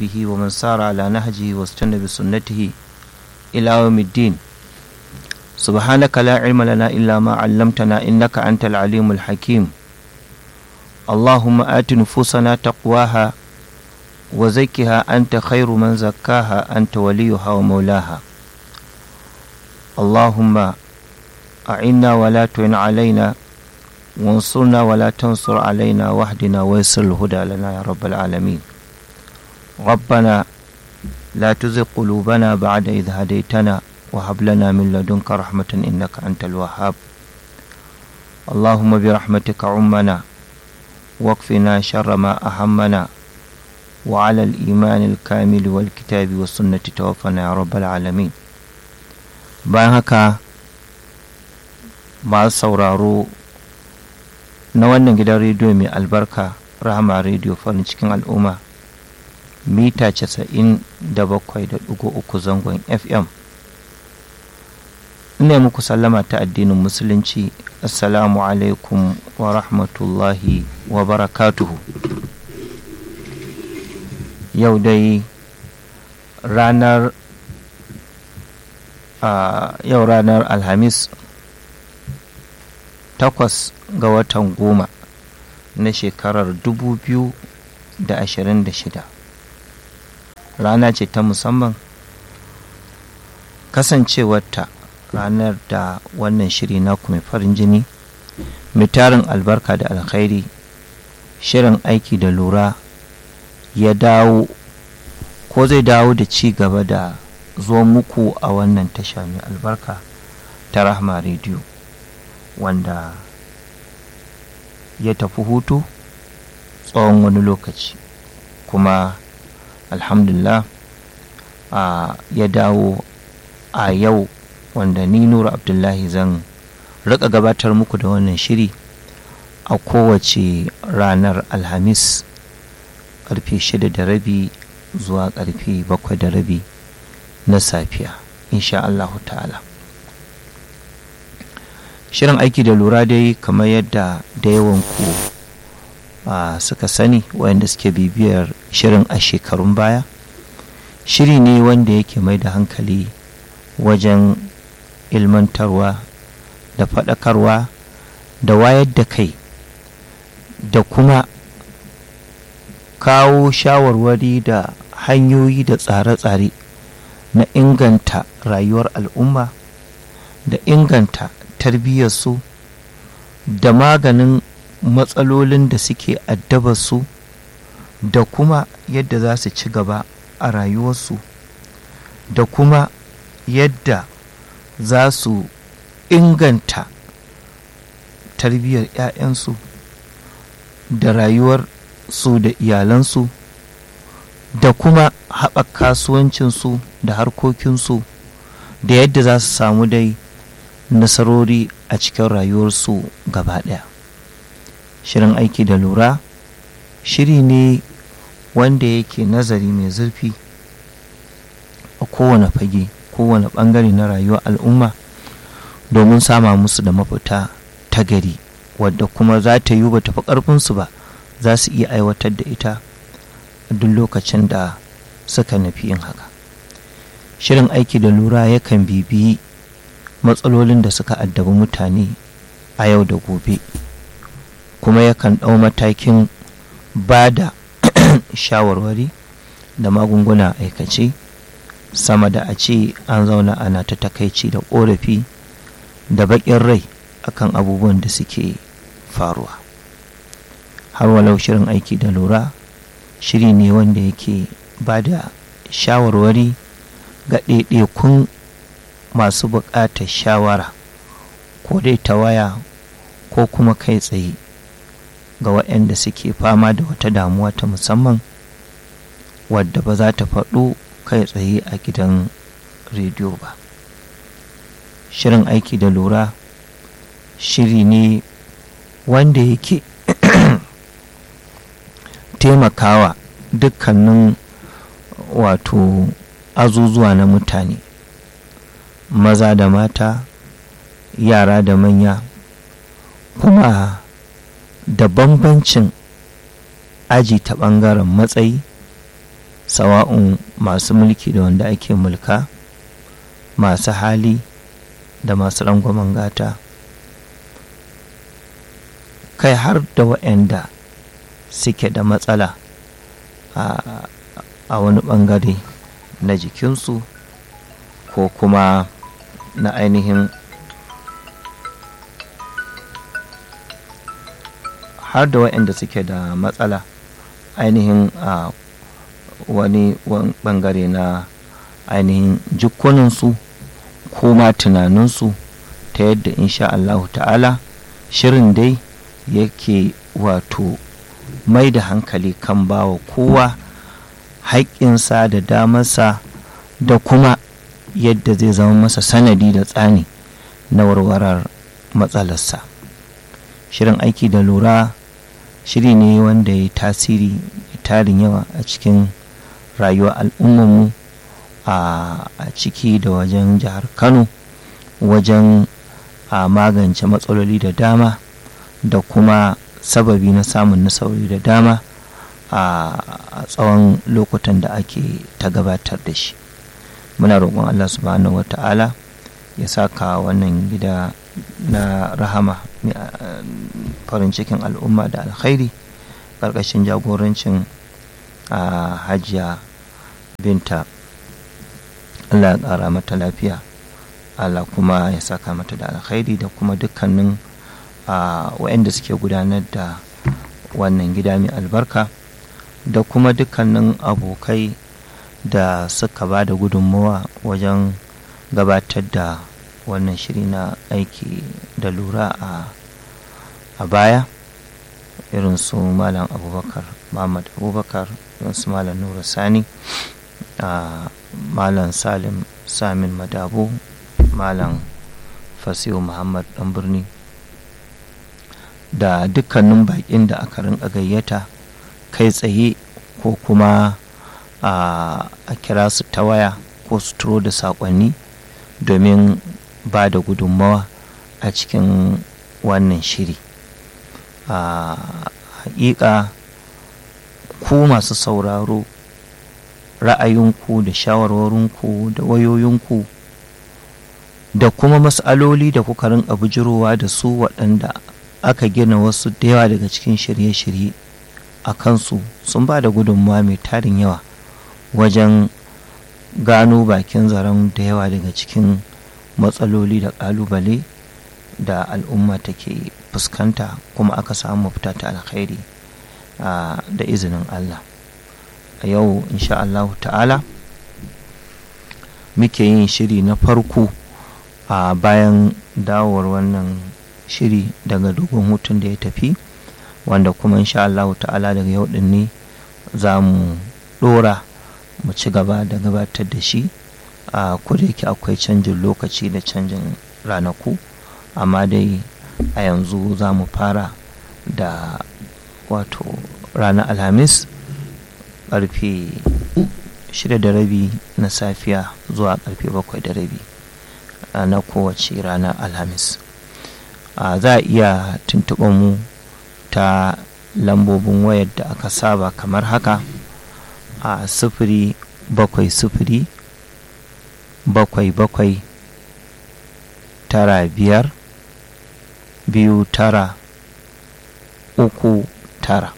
به ومن سار على نهجه واستنى بسنته إلى يوم الدين سبحانك لا علم لنا إلا ما علمتنا إنك أنت العليم الحكيم اللهم آت نفوسنا تقواها وزكها أنت خير من زكاها أنت وليها ومولاها اللهم أعنا ولا تعن علينا وانصرنا ولا تنصر علينا واهدنا ويسر الهدى لنا يا رب العالمين ربنا لا تزغ قلوبنا بعد إذ هديتنا وهب لنا من لدنك رحمة إنك أنت الوهاب اللهم برحمتك عمنا واكفنا شر ما أهمنا وعلى الإيمان الكامل والكتاب والسنة توفنا يا رب العالمين bayan haka masu sauraro na wannan gidan rediyo mai albarka rahama rediyo farin cikin al'umma mita 97.3 zangon fm ina muku sallama ta addinin musulunci assalamu alaikum wa rahmatullahi wa barakatuhu yau dai ranar a yau ranar alhamis takwas ga watan goma na shekarar dubu biyu da ashirin da shida rana ce ta musamman kasancewarta ranar da wannan shiri naku mai farin jini mai tarin albarka da alkhairi shirin aiki da lura ya dawo ko zai dawo da ci gaba da zo muku a wannan tasha mai albarka ta rahma rediyo wanda ya tafi hutu tsawon wani lokaci kuma alhamdulillah a ya dawo a yau wanda ni nura abdullahi zan rika gabatar muku da wannan shiri a kowace ranar alhamis karfe shida da rabi zuwa karfe bakwai da rabi na safiya insha Allahu ta'ala shirin aiki da lura dai kamar yadda da yawan ku suka sani wayanda suke bibiyar shirin a shekarun baya shiri ne wanda yake mai da hankali wajen ilmantarwa da faɗakarwa da wayar da kai da kuma kawo shawarwari da hanyoyi da tsare-tsare na inganta rayuwar al'umma da inganta tarbiyyarsu da maganin matsalolin da suke addabarsu da kuma yadda za su ci gaba a rayuwarsu da kuma yadda za su inganta tarbiyyar 'ya'yansu da rayuwar su da iyalansu da kuma haɓaka kasuwancinsu da harkokinsu da yadda za su samu dai nasarori a cikin rayuwarsu gaba ɗaya shirin aiki da lura shiri ne wanda yake nazari mai zurfi a kowane fage kowane ɓangare na rayuwar al'umma domin sama musu da mafita ta gari wadda kuma za ta yi ba tafi ƙarfinsu ba za su iya aiwatar da ita a duk lokacin da suka nufi yin haka shirin aiki da lura yakan bibiyi matsalolin da suka addabi mutane a yau da gobe kuma yakan ɗau matakin ba da shawarwari da magunguna aikace sama da a ce an zauna ana ta takaici da ƙorafi da baƙin rai akan abubuwan da suke faruwa har walau shirin aiki da lura shiri ne wanda yake ba da shawarwari ga ɗaiɗaikun masu buƙatar shawara ko dai ta waya ko kuma kai tsaye ga waɗanda suke fama da wata damuwa ta musamman wadda ba za ta faɗo kai tsaye a gidan rediyo ba shirin aiki da lura shiri ne wanda yake taimakawa dukkanin wato azuzuwa na mutane maza da mata yara da manya kuma da bambancin aji ta ɓangaren matsayi sawa'un masu mulki da wanda ake mulka masu hali da masu rangwamen gata kai har da waɗanda suke da matsala a wani ɓangare na jikinsu ko kuma na ainihin har da waɗanda suke da matsala ainihin a wani ɓangare na ainihin jikuninsu ko ma tunaninsu ta yadda insha Allahu ta'ala shirin dai yake wato mai da hankali kan bawa kowa haƙƙinsa da damarsa da kuma yadda zai zama masa sanadi da tsani na warwarar matsalarsa shirin aiki da lura shiri ne wanda ya tasiri tarin yawa a cikin rayuwar al'ummarmu a ciki da wajen jihar kano wajen a magance matsaloli da dama da kuma sababi na samun nasarori da dama a tsawon lokutan da ake ta gabatar da shi muna roƙon allah subhanahu wata'ala ya saka wannan gida na rahama farin cikin al'umma da alkhairi ƙarƙashin jagorancin a hajiya binta allah ya ƙara mata lafiya allah kuma ya saka mata da alkhairi da kuma dukkanin waɗanda suke gudanar da wannan gida mai albarka da kuma dukkanin abokai da suka ba da gudunmawa wajen gabatar da wannan shiri na aiki da lura a baya irin su malam abubakar muhammad abubakar irin su malam nura sani malam salim samin madabo malam fasihu muhammad dan birni da dukkanin bakin da aka rinka gayyata kai tsaye ko kuma a kira su ta waya ko su turo da saƙonni domin ba da gudunmawa a cikin wannan shiri a hakika ku masu sauraro ra'ayinku da shawarwarinku da wayoyinku da kuma matsaloli da kuka rinka bujirowa da su waɗanda aka gina wasu da yawa daga cikin shirye-shirye a kansu sun ba da gudunmawa mai tarin yawa wajen gano bakin zaren da yawa daga cikin matsaloli da ƙalubale da al'umma take fuskanta kuma aka samu mafita ta alkhairi da izinin Allah a yau insha Allah ta'ala muke yin shiri na farko a bayan dawowar wannan shiri daga dogon hutun da ya tafi wanda kuma insha Allah ta'ala daga yau din ne za mu dora mu ci gaba da gabatar da shi a yake akwai canjin lokaci da canjin ranaku amma dai a yanzu za mu fara da wato ranar alhamis karfe shida da rabi na safiya zuwa karfe bakwai da rabi na kowace ranar alhamis za a iya tuntuɓar mu ta lambobin wayar da aka saba kamar haka a sifiri bakwai sifiri bakwai bakwai tara biyar biyu tara uku tara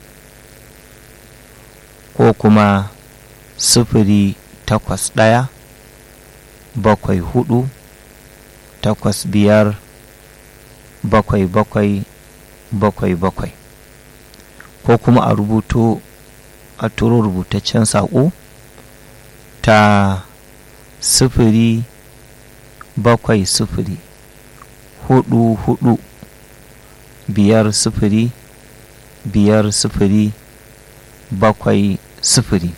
ko kuma sifiri takwas ɗaya bakwai hudu takwas biyar bakwai bakwai bakwai bakwai ko kuma a rubuto a turo rubutaccen saƙo ta sifiri bakwai sifiri hudu hudu biyar sifiri biyar sifiri bakwai sifiri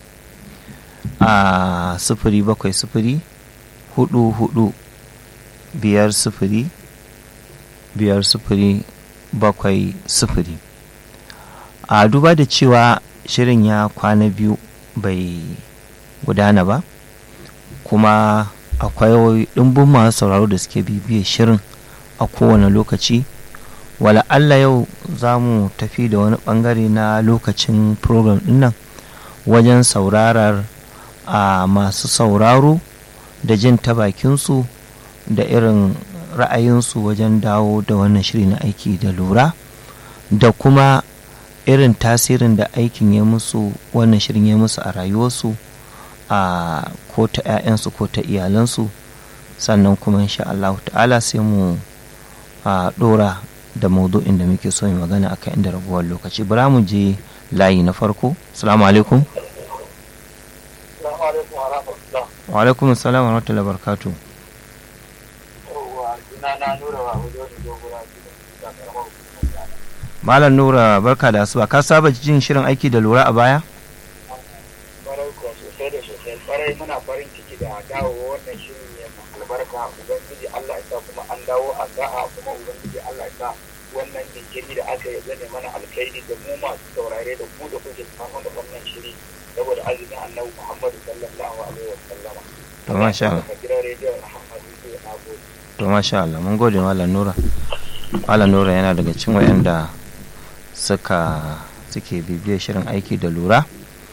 a sifiri bakwai sifiri hudu hudu biyar sifiri biyar sifiri bakwai sifiri a duba da cewa shirin ya kwana biyu bai gudana ba kuma akwai ɗumbin masu sauraro da suke bibiyar shirin a kowane lokaci wala Allah yau za mu tafi da wani ɓangare na lokacin program ɗin nan wajen saurarar a masu sauraro da jin ta bakinsu da irin ra'ayinsu wajen dawo da wannan shiri na aiki da lura da kuma irin tasirin da aikin ya musu wannan shirin ya musu a rayuwarsu a ko ta 'ya'yansu ko ta iyalansu sannan kuma insha Allah ta'ala sai mu a dora da maudu'in da muke so mu magana akan inda raguwar lokaci bara mu je layi na farko assalamu alaikum wa alaikum assalam wa rahmatullahi wa barakatuh Malam Nura barka da asuba ka saba jin shirin aiki da lura a baya? Kwarai kuwa sosai da sosai kwarai muna farin ciki da dawo wannan shirin ne albarka ubangiji Allah ya sa kuma an dawo a sa'a kuma ubangiji Allah ya sa wannan jinkiri da aka yi zane mana alkhairi da mu masu saurare da ku da kuke samu da wannan shiri saboda azumin annabi Muhammadu sallallahu alaihi wa sallama. To masha Allah. Gidan rediyon Muhammadu sai na gode. To masha Allah mun gode Malam Nura. Malam Nura yana daga cikin wayanda suka suke bibiyar shirin aiki da lura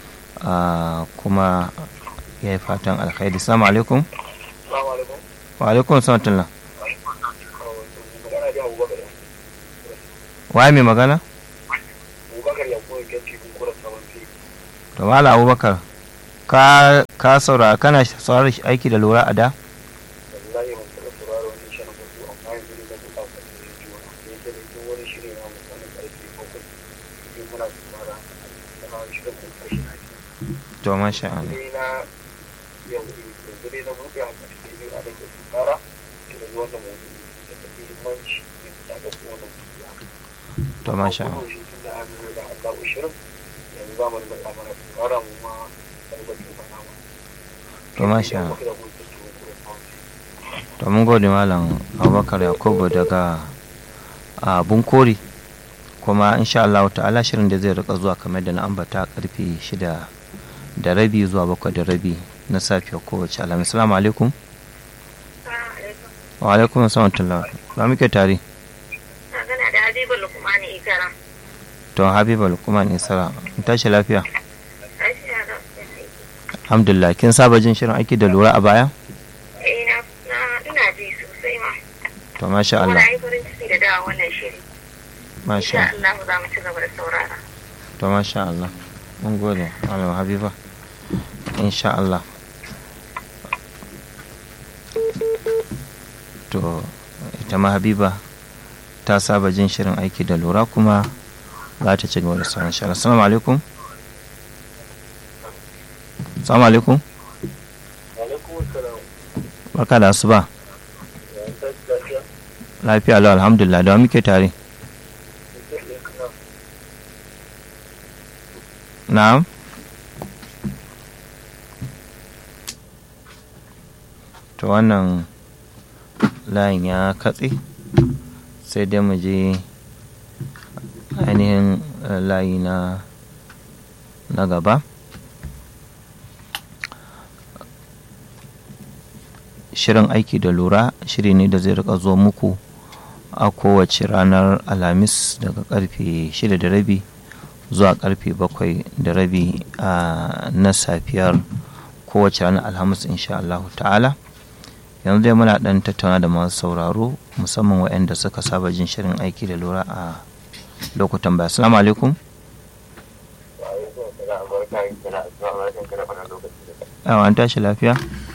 kuma ya yi fatan alkhairi salamu alaikum Assalamu alaikum. wa alaikum salatullah Magana da Abubakar. waye mai magana Abubakar ya koyi gaci kun kura sabon fili. to mala abubakar ka ka saurara kana saurara aiki da lura a da wallahi ban taɓa sauraro wani shirin mutu amma yanzu ne na buɗa ka da rediyo na da yake da duk wani shiri na musamman ƙarfe bakwai sai muna saurara ana shirin mun kashi na ji to masha Allah sai na yau yanzu dai na buɗe a ƙarfe biyu a daga saurara da da zuwa da mutu da ta fi himanci da ta ga kuma da mutu ya to masha Allah shi tun da an zo da an dawo shirin yanzu za mu rinka mana saurara mu ma ɗalibacin sana ma to masha Allah da mutu da kuma sabon to mun gode malam abubakar yakubu daga a bunkori kuma insha Allah ta'ala shirin da zai rika zuwa kamar da na ambata karfe shida da rabi zuwa bakwai da rabi na safiya kowace alhamis salamu alaikum wa alaikum assalam tullah ba muke tare magana da Habibu Lukmani Ikara. to habiba lukman isra in tashi lafiya Lafiya da aiki. alhamdulillah kin saba jin shirin aiki da lura a baya Eh na na ina ji sosai ma. to masha Kuma Allah na yi farin ciki da dawa wannan shiri. masha Insha Allah za mu ci gaba da saurara. to masha Allah mun gode malam habiba insha Allah to ita ma habiba ta saba jin shirin aiki da lura kuma za ta ci gaba da sauran shirin assalamu alaikum assalamu alaikum alaikum assalam barka da asuba ya tashi lafiya lafiya lau alhamdulillah da wa muke tare na'am to wannan layin ya katse sai dai mu je ainihin eh, layi na na gaba shirin aiki da lura shiri ne da zai rika zo muku a kowace ranar alhamis daga karfe shida da rabi zuwa karfe bakwai da rabi a na safiyar kowace ranar alhamis insha Allah ta'ala yanzu dai muna dan tattauna da masu sauraro musamman waɗanda suka saba jin shirin aiki da lura a lokutan baya assalamu alaikum yawa an tashi lafiya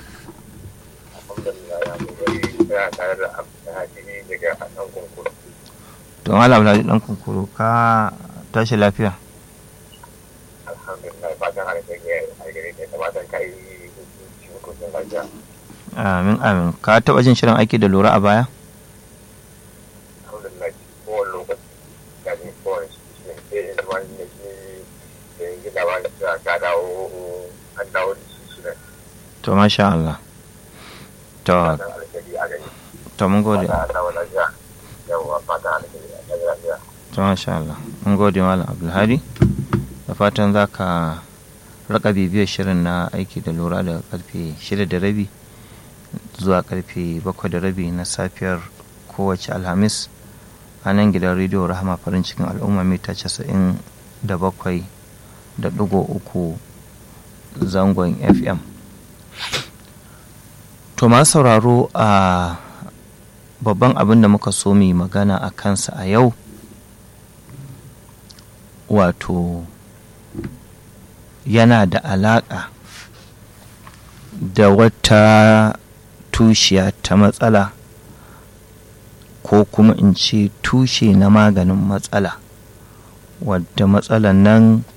to malam Alhaji dan kunkuru ka tashi lafiya amin amin ka taba jin shirin aiki da lura a baya to masha Allah to to mun gode to masha Allah mun gode malam Abdulhadi da fatan za ka raka bibiyar shirin na aiki da lura daga karfe shida da rabi zuwa karfe bakwai da rabi na safiyar kowace alhamis a nan gidan rediyo rahama farin cikin al'umma mita casa'in da bakwai da ɗigo uku zangon fm to ma sauraro a babban abin da muka so mu magana a kansa a yau wato yana da alaƙa da wata tushiya ta matsala ko kuma in ce tushe na maganin matsala wadda matsalan nan